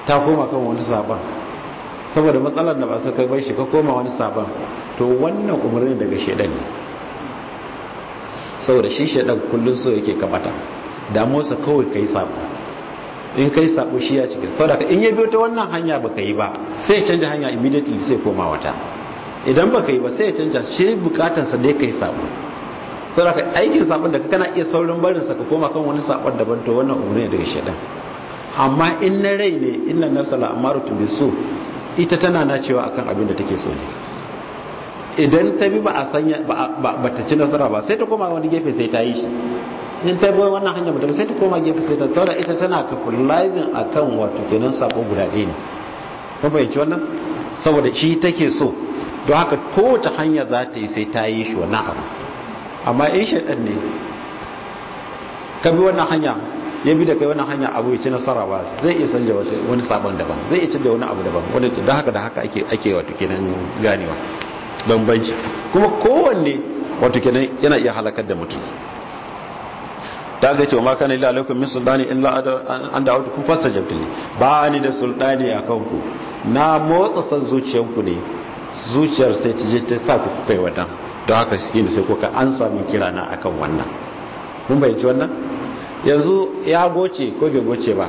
ta koma kan wani saban saboda matsalar da ba su kai bai shi ka koma wani saban to wannan umarni daga shedan ne saboda shi shedan kullum so yake kabata damuwarsa kawai kai sabo in kai sabo shi ya cikin saboda in ya biyo ta wannan hanya baka yi ba sai ya canja hanya immediately sai koma wata idan baka yi ba sai ya canja shi bukatansa dai kai sabo saboda aikin sabon da kana iya saurin barin sa ka koma kan wani sabon daban to wannan umarni daga shedan amma in na rai ne inna nafsa la amaratu bisu ita tana na cewa akan abin da take so ne idan ta bi ba a sanya ba ta ci nasara ba sai ta koma wani gefe sai ta yi shi in ta bi wannan hanya mutum sai ta koma gefe sai ta tsara ita tana capitalizing akan wato kenan sabo guda ɗaya ne kun fahimci wannan saboda shi take so don haka kowace hanya za ta yi sai ta yi shi wannan abu amma in shaɗan ne ka bi wannan hanya ya bi da kai wannan hanya abu ya ci nasara ba zai iya canja wani sabon daban zai iya canja wani abu daban wanda da haka da haka ake ake wato kenan ganewa bambanci kuma kowanne wato kenan yana iya halakar da mutum ta ga cewa ma kana illa alaikum min sultani illa an da autu kun fasa jabtili ba ni da sultani a kanku na motsa san zuciyanku ne zuciyar sai ta je ta sa ku kai wadan don haka shi ne sai kuka an samu kira na akan wannan mun bayyanci wannan yanzu ya goce ko bai goce ba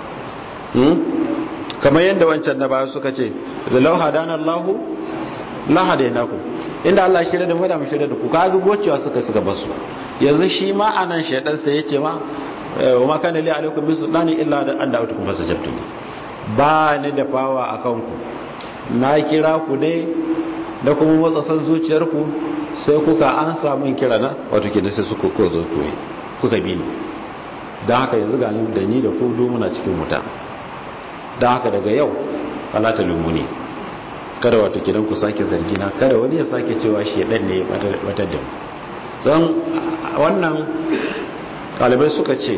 kamar yadda wancan na baya suka ce da lau hadana Allahu la hadainaku inda Allah shirya da mu da mu shirya da ku kaga gocewa suka suka basu yanzu shi ma anan shaydan sai yace ma wa ma kana li alaikum min sultani illa da an da'utukum fasajabtu ba ni da fawa akan ku na kira ku dai da kuma motsa san zuciyarku sai kuka an samu kira na wato kenan sai suka ko zo ku kuka bi ni dan haka yanzu ga da ni da ku do muna cikin wuta dan haka daga yau fala ta lumuni kada wato kidan ku sake zargi na kada wani ya sake cewa shi dan ne ya batar da mu don wannan kalibai suka ce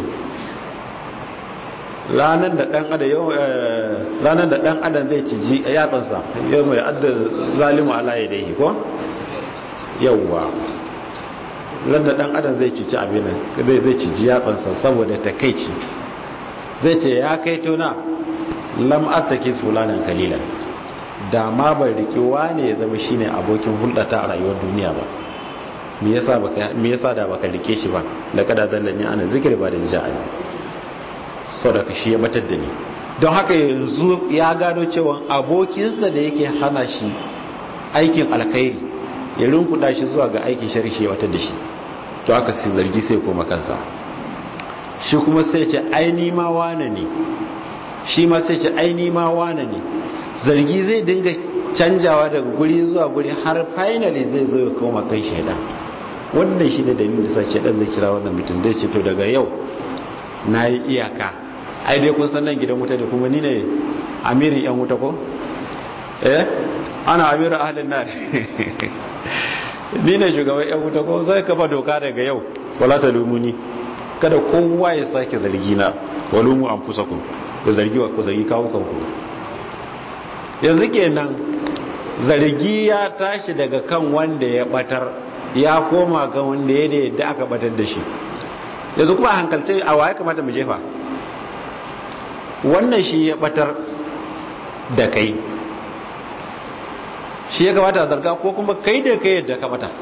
ranar da dan adam yau ranar da dan adam zai ciji yatsansa yau mai adda zalimu ala yadayhi ko yawwa ran da dan adam zai cici abin zai zai ciji yatsansa saboda takeici zai ce ya kai tona lam attaki fulanan kalilan da ma bai riki wane ya zama shine abokin hulɗata a rayuwar duniya ba me yasa baka me yasa da baka rike shi ba da kada zallani ana zikir ba da ja'a sadaka shi ya batar da ni don haka yanzu ya gano cewa abokinsa da yake hana shi aikin alkhairi ya rinkuda shi zuwa ga aikin shari shi ya batar da shi to haka sai zargi sai koma kansa shi kuma sai ce aini ma wane ne shi ma sai ce aini ma wane ne zargi zai dinga canjawa daga guri zuwa guri har finally zai zo ya koma kai shaidan wannan shi ne dalilin da sai shaidan zai kira wannan mutum zai ce to daga yau na yi iyaka ai dai kun san nan gidan wuta da kuma ni ne amirin yan wuta ko eh ana amirin ahlin nar ni ne shugaban yan wuta ko zai kafa doka daga yau wala ta lumuni kada kowa ya sake zargi na walumu an fusa ku ku zargi wa ku zargi kawo kanku yanzu kenan zargi ya tashi daga kan wanda ya batar ya koma ga wanda ya da yadda aka batar da shi yanzu kuma hankalce a waye kamata mu jefa wannan shi ya batar da kai shi ya kamata a zarga ko kuma kai da kai yadda ka bata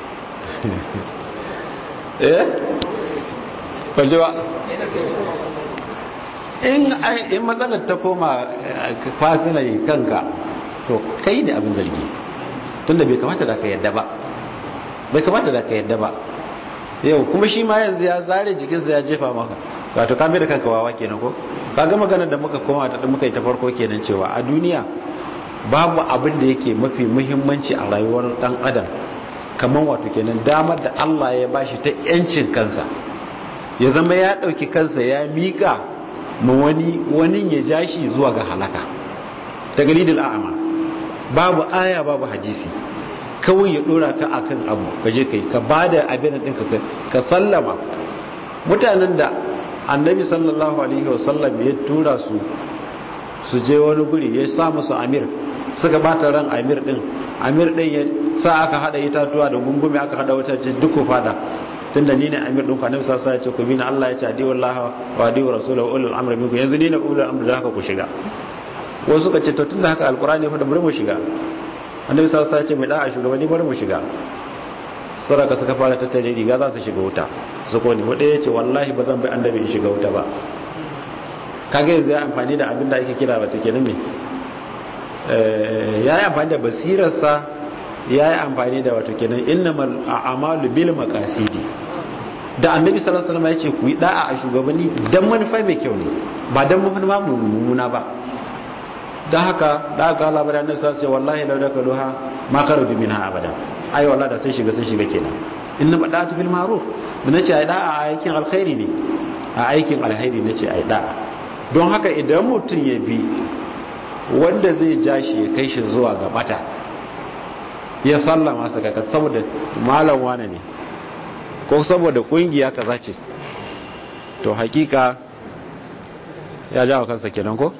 eh kwanci ba in matsalar ta koma fasinai kanka to kai da abin zargi tunda bai kamata da ka yadda ba bai kamata da ka yadda ba yau kuma shi ma yanzu ya zare jikinsa ya jefa maka wato ka da kanka wawa kenan ko kaga maganar da muka koma da muka yi ta farko kenan cewa a duniya babu abin da yake mafi muhimmanci a rayuwar dan adam kamar wato kenan damar da Allah ya bashi ta yancin kansa ya zama ya dauki kansa ya mika ma wani wani ya jashi zuwa ga halaka ta galidul a'ama babu aya babu hadisi kawai ya dora ka akan abu ka je kai ka bada abin din ka ka sallama mutanen da annabi sallallahu alaihi wasallam ya tura su su je wani guri ya sa musu amir suka bata ran amir din amir din ya sa aka hada itatuwa da gungume aka hada wata ce duk fada tunda ni ne amir din ku annabi sallallahu alaihi wasallam ya ce ku bi ni Allah ya ce adi wallahi wa adi rasulahu ulul amri minkum yanzu ni ne ulul amri da haka ku shiga wasu suka ce to tunda haka alkurani fa da bari mu shiga annabi sallallahu alaihi wasallam ya ce mai da'a shugabanni bari mu shiga saraka suka fara tattare riga za su shiga wuta su ko ne wanda ya ce wallahi ba zan bai annabi in shiga wuta ba kage yanzu ya amfani da abin da ake kira wato kenan me ya yi amfani da basirarsa ya yi amfani da wato kenan innamal a'malu bil maqasidi da annabi sallallahu alaihi wasallam ya ce ku yi da'a a shugabanni dan manufa mai kyau ne ba dan manufa mummuna ba dan haka da aka Allah bada annabi sallallahu alaihi wasallam wallahi law dakaluha ma kharaju minha abada ai wallahi da sai shiga sai shiga kenan inna badatu bil ma'ruf mun ce ai da'a a aikin alkhairi ne a aikin alkhairi nace ai da'a don haka idan mutum ya bi wanda zai ja shi ya kai shi zuwa ga bata ya sallama sa kaka saboda malam wane ne ko saboda kungiya kaza ce to hakika ya jawo kansa kenan ko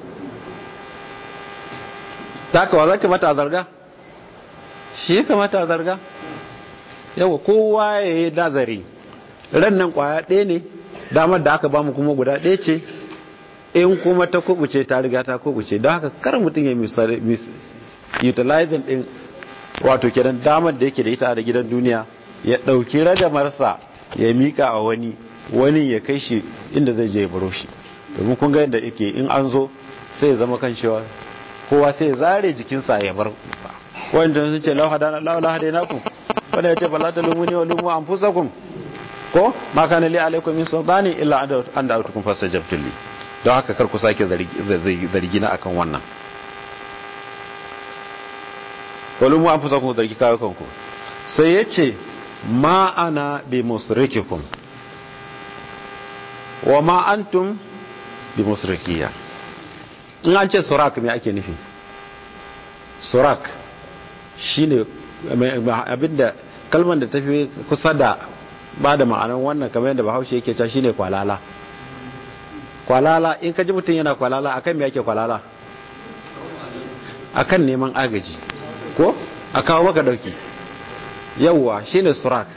takawa za ka mata zarga shi ka mata zarga yawa kowa ya yi nazari ran nan kwaya ɗaya ne damar da aka bamu kuma guda ɗaya ce in kuma ta kubuce ta riga ta kubuce don haka kar mutum ya utilizing din wato kenan damar da yake da ita a gidan duniya ya ɗauki ragamarsa ya mika a wani wani ya kai shi inda zai je ya baro shi domin kun ga yadda yake in an zo sai ya zama kan cewa kowa sai ya zare jikinsa ya bar wanda sun ce lau hadana lau la hadana ku wanda ya ce fala ta lumuni wa lumu anfusakum ko ma kana li alaikum min sultani illa an da autukum fastajabtu li don haka kar ku sake zargi na akan wannan wani mu an fi sakon zargi kawo kanku sai ya ce ma ana bi musrikikum wa ma antum bi musrikiya in an ce surak me ake nufi surak shine abinda kalmar da tafi kusa da ba da ma'anar wannan kamar yadda bahaushe yake ta shine kwalala kwalala in ka ji mutum yana kwalala akan me yake kwalala akan neman agaji ko a kawo maka dauki yawwa shine surak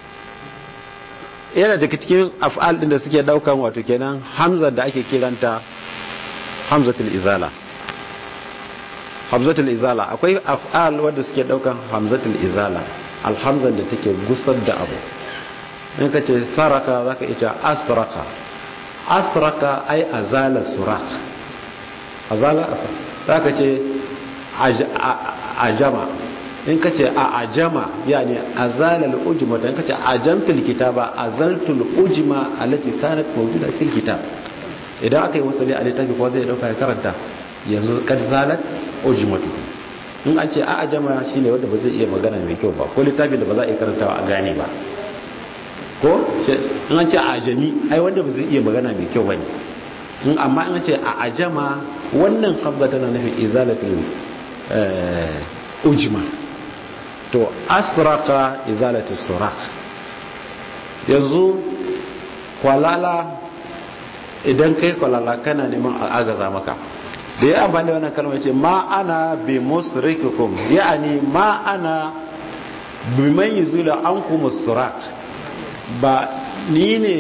yana daga cikin af'al din da suke daukan wato kenan hamza da ake kiranta hamzatul izala hamzatul izala akwai af'al wanda suke daukan hamzatul izala alhamzan da take gusar da abu in ka ce saraka zaka iya asraka asraka ai azala surak azala asra zaka ce ajama in ka ce a ajama yani azala al-ujma in ka ce ajamtu al-kitaba azaltu al-ujma allati kanat mawjuda fil kitab idan aka yi wasali a littafi ko zai dauka ya karanta yanzu kad zalat ujmatu in an ce a ajama shine wanda ba zai iya magana mai kyau ba ko littafin da ba za a iya karantawa a gane ba ko in an ce a ajami ai wanda ba zai iya magana mai kyau bane in amma in an ce a ajama wannan hamza tana nufin izalatul ujma to asraka izalatul surak yanzu kwalala idan kai kwalala kana neman agaza maka da ya amfani wannan kalmar ce ma ana bi musrikikum ya'ani ma ana bi man yuzula ankum surak ba ni ne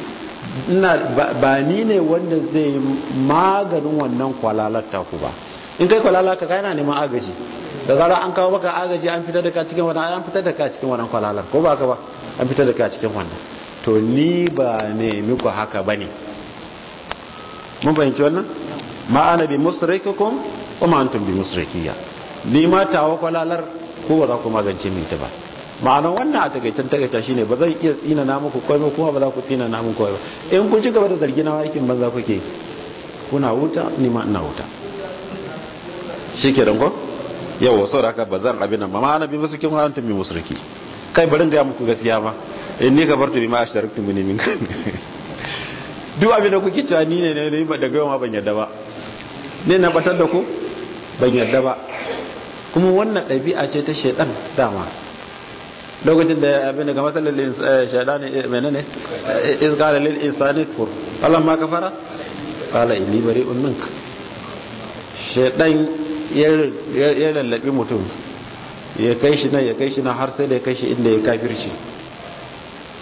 ba ni ne wanda zai maganin wannan kwalalar taku ba in kai kwalalar ka kai na neman agaji da zara an kawo maka agaji an fitar da ka cikin wannan an fitar da ka cikin wannan kwalalar ko ba ka ba an fitar da ka cikin wannan to ni ba ne muku haka bane mun fahimci wannan ma ana bi musrikikum wa ma antum bi musrikiyya ni ma tawo kwalalar ko ba za ku magance min ta ba ma'anar wannan a takaicen takaita shine ba zan iya tsina na muku koi ba kuma ba za ku tsina na muku koi ba in kun ci gaba da zargi na aikin banza kuke kuna wuta ni ma ina wuta shikenan ko yawa sau da haka ba zan abin nan ba ma'ana bi musu kin wa'antum bi musriki kai bari ga muku gaskiya ma in ni kabartu bi ma ashtaraktu min min duk abin da kuke cewa ni ne ne ba daga yau ma ban yarda ba ne na batar da ku ban yarda ba kuma wannan ɗabi'a ce ta shaidan dama lokacin da abin da ga matsalar shaidan mene ne iz qala lil insani kfur Allah ma kafara qala inni bari'un mink shaidan ya lallabi mutum ya kai shi nan ya kai shi nan har sai da ya kai shi inda ya kafirci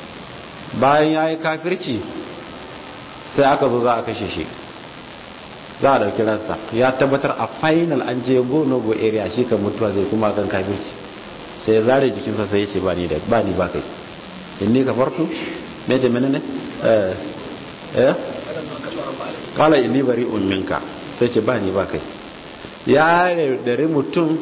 bayan ya yi kafirci sai aka zo za a kashe shi za a dauki ransa ya tabbatar a final an je go no go area shi kan mutuwa zai kuma kan kafirci sai ya zare jikinsa sai ya ce ba ni da ba ni ba kai inni kafartu me da menene eh eh kala inni bari'un minka sai ce ba ni ba kai ya dare mutum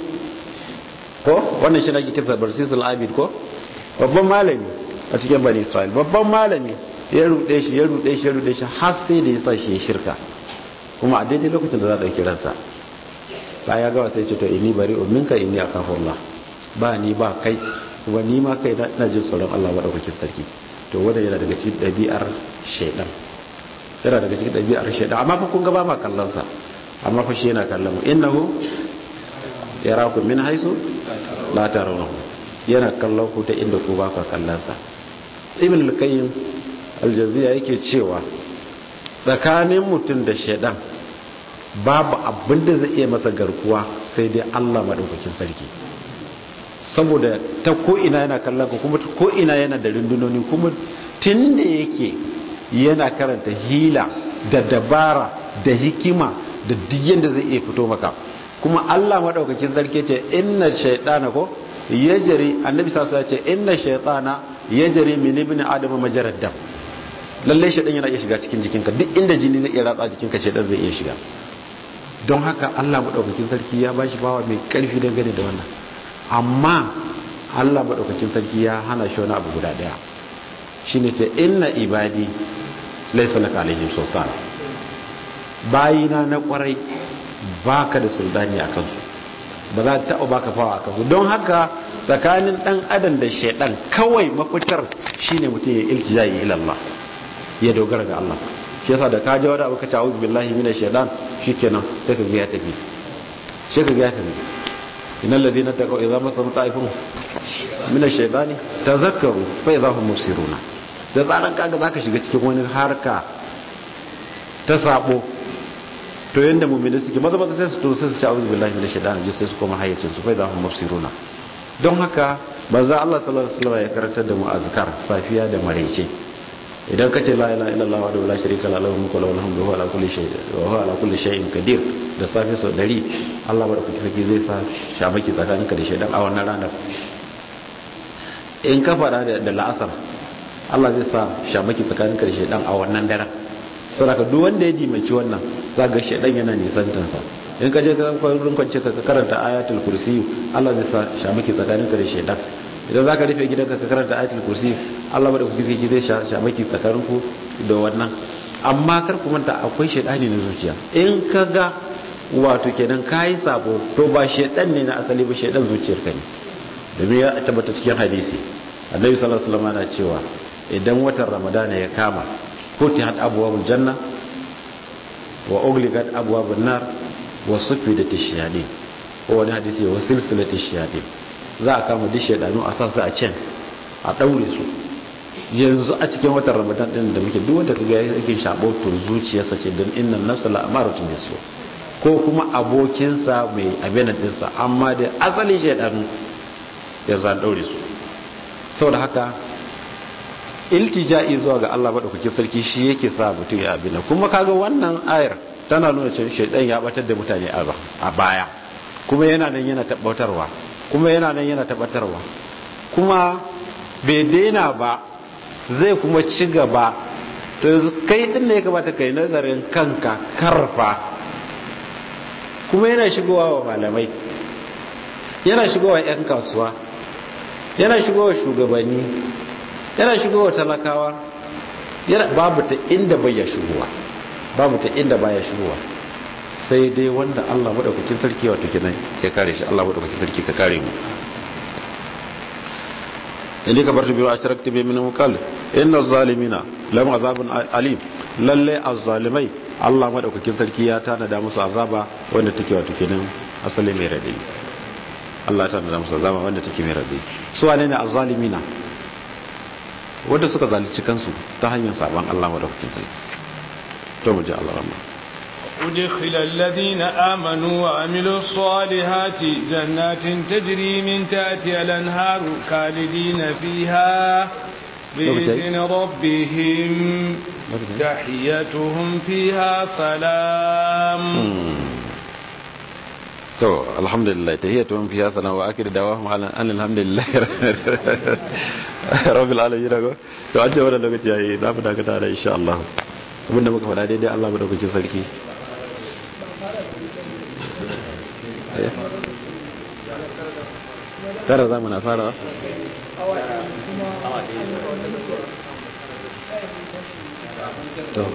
ko wannan shi nake kisa barsisul abid ko babban malami a cikin bani isra'il babban malami ya rude shi ya rude shi ya rude shi har sai da ya sa shi ya shirka kuma a daidai lokacin da za a ɗauki ransa baya gawa sai ce to inni bari minka inni akhafullah ba ni ba kai kuma ni ma kai na jin tsoron Allah madaukakin sarki to wanda yana daga cikin ɗabi'ar shaidan yana daga cikin ɗabi'ar shaidan amma fa kun ga ba ma kallon sa amma fa shi yana kallon mu innahu yarakum min haisu la tarawnahu yana kallon ku ta inda ku ba ka kallon sa ibn al-qayyim al-jaziyya yake cewa tsakanin mutum da shaidan babu abin da zai iya masa garkuwa sai dai Allah madaukakin sarki saboda ta ko ina yana kallon ku kuma ko ina yana da rundunoni kuma tunda yake yana karanta hila da dabara da hikima da duk yanda zai iya fito maka kuma Allah madaukakin sarki ce inna shaytana ko yajri annabi sallallahu alaihi wasallam ce inna shaytana yajri min ibn adam majarad dam lalle shaytan yana iya shiga cikin jikinka duk inda jini zai iya ratsa jikinka shaytan zai iya shiga don haka Allah madaukakin sarki ya bashi bawa mai karfi dangane da wannan amma Allah madaukakin sarki ya hana shi wani abu guda daya shine ce inna ibadi laysa laka alaihim sultan bayina na kwarai baka da sultani a kansu ba za ta taɓa baka fawa a kansu don haka tsakanin ɗan adam da shaidan kawai mafitar shine mutum ya iltijayi ila Allah ya dogara ga Allah shi yasa da ka ji wani abu ka ta auzu billahi minash shaitan shikenan sai ka ga ya tafi sai ka ga ya tafi innal ladina taqaw idza masahum ta'ifun minash shaitani tazakkaru fa idza hum mubsiruna da tsaran kaga zaka shiga cikin wani harka ta sabo to yanda mu'mini suke maza maza sai su to sai su ci auzu billahi minash shaitani ji sai su koma hayyacin su fa idza hum mubsiruna don haka manzo Allah sallallahu alaihi wasallam ya karantar da mu azkar safiya da maraice idan kace la ilaha illallah wa la sharika lahu mulku wa lahu alhamdu wa ala kulli shay'in wa huwa ala kulli shay'in qadir da safi sau 100 Allah madaukaki saki zai sa shamaki tsakaninka da shaydan a wannan ranar in ka fara da la'asar Allah zai sa shamaki tsakaninka da shaydan a wannan daren saboda duk wanda ya dimanci wannan zaga shaydan yana nisantansa in ka je ka kwarin kwance ka karanta ayatul kursi Allah zai sa shamaki tsakaninka da shaydan idan zaka rufe gidanka ka karanta ayatul kursi Allah ba da kuke zai zai shamaki tsakaninku da wannan amma kar ku manta akwai shaydani na zuciya in ka ga wato kenan kai sabo to ba shaydan ne na asali ba shaydan zuciyarka ne domin ya tabbata cikin hadisi Annabi sallallahu alaihi wasallam yana cewa idan watan Ramadana ya kama futihat abwabul janna wa ugligat abwabun nar wa sufidat ash-shayatin ko wani hadisi wa silsilat ash-shayatin za a kama duk shaidanu a sa su a can a daure su yanzu a cikin watan ramadan din da muke duk wanda kaga yake shabo to zuciyarsa ce dan innan nafsa la amaratun bisu ko kuma abokinsa mai abin din sa amma da asali shaidanu yanzu an daure su saboda haka iltija'i zuwa ga Allah madaukakin sarki shi yake sa mutum ya abin kuma kaga wannan ayar tana nuna cewa shaidan ya batar da mutane a baya kuma yana nan yana tabbatarwa kuma yana nan yana tabbatarwa kuma bai daina ba zai kuma ci gaba to yanzu kai din ne ya kamata kai nazarin kanka karfa kuma yana shigowa wa malamai yana shigowa 'yan kasuwa yana shigowa shugabanni yana shigowa talakawa babu ta inda bai ya shigowa babu ta inda baya shigowa sai dai wanda Allah madaukakin sarki wato kenan ya kare shi Allah madaukakin sarki ka kare mu inda ka bar biyu a tarakta bi min mukal inna zalimina lam azabun alim lalle azzalimai Allah madaukakin sarki ya tanada musu azaba wanda take wato kenan asali mai radi Allah ta tanada musu azaba wanda take mai radi su wane ne azzalimina wanda suka zalunci kansu ta hanyar saban Allah madaukakin sarki to mu ji Allah rahmah أدخل الذين آمنوا وعملوا الصالحات جنات تجري من تحتها الأنهار خالدين فيها بإذن ربهم تحيتهم فيها سلام to alhamdulillah tahiyatuhum fiha sana wa akhir dawahum ala an alhamdulillah rabbil alamin dago to an ce wannan lokaci yayi za mu dakata da insha Allah abinda muka faɗa daidai Allah mu dauki sarki tara za mu na fara to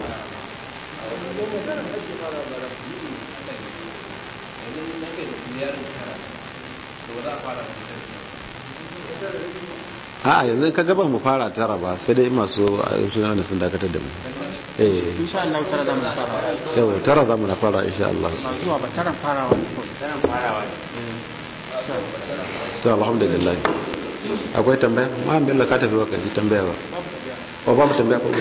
a yanzu ka gaba mu fara tara ba sai dai masu suna da sun dakatar da mu eh insha Allah tara zamu fara yau tara za mu na fara insha Allah ba zuwa ba taran farawa taran farawa to alhamdulillah akwai tambaya ma bello ka tafi baka ji tambaya ba ba ba mu tambaya ko